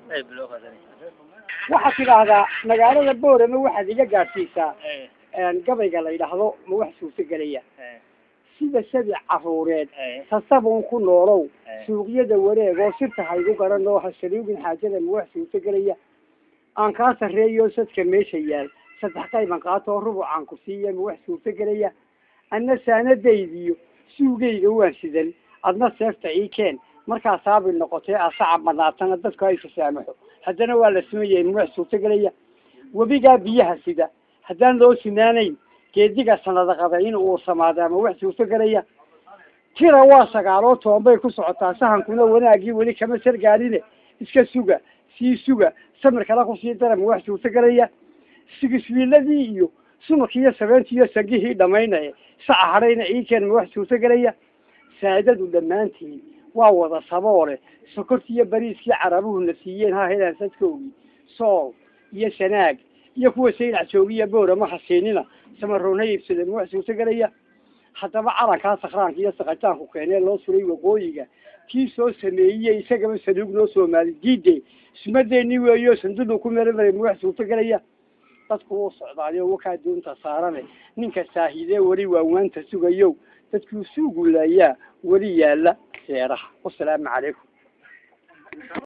waxaad tidhaahdaa magaalada boorama waxaad iga gaadhsiisaa gabayga la yidhaahdo ma wax suurtagelaya sida sabi caruureed sasabuun ku noolow suuqyada wareeg oo sirta haygu garan oo hasaliugin xaajada ma wax suurtagelaya aan kaa sarreeyo sadka meesha yaal saddex qayban qaatoo rubucaan ku siiya ma wax suurtagelaya adna saanadaydiyo suugayga waan sidan adna seefta ii keen markaa saabi noqotee asacab banaatana dadku ay fasaamaxo haddana waa la sameeyay ma wax suurtagelaya webigaa biyaha sida haddaan loo sinaanayn geediga sanada qada in uu samaado ama wax suurtagelaya tira waa sagaaloo toban bay ku socotaa sahankuna wanaagii weli kama sargaaline iska suga sii suga samir kala kusii dara ma wax suurtagelaya sigiswiiladii iyo sumakii iyo sabeentii iyo sagihii dhamaynaya saca hadhayna iikeen ma wax suurtagelaya saadadu dhammaantiin waa wada saboole sokortii iyo bariiskii carabuhuna siiyeen ha helaan sadkoogii sool iyo sanaag iyo kuwa saylac joogiya boorama hasiinina samaroona iibsada ma wax suurtagelaya haddaba calankaa sakraanka iyo sakataanku keenee loo suray waqooyiga kii soo sameeyey isagaba saluug noo soomaali diide ismadeeni weeyo sandudu ku meramaray ma wax suurtagelaya dadku wuu socdaaliyo wakaa doonta saarane ninka saahidee weli waawaanta sugayow dadkuu suugulayaa weli yaala seeraha wasalaamu calaykum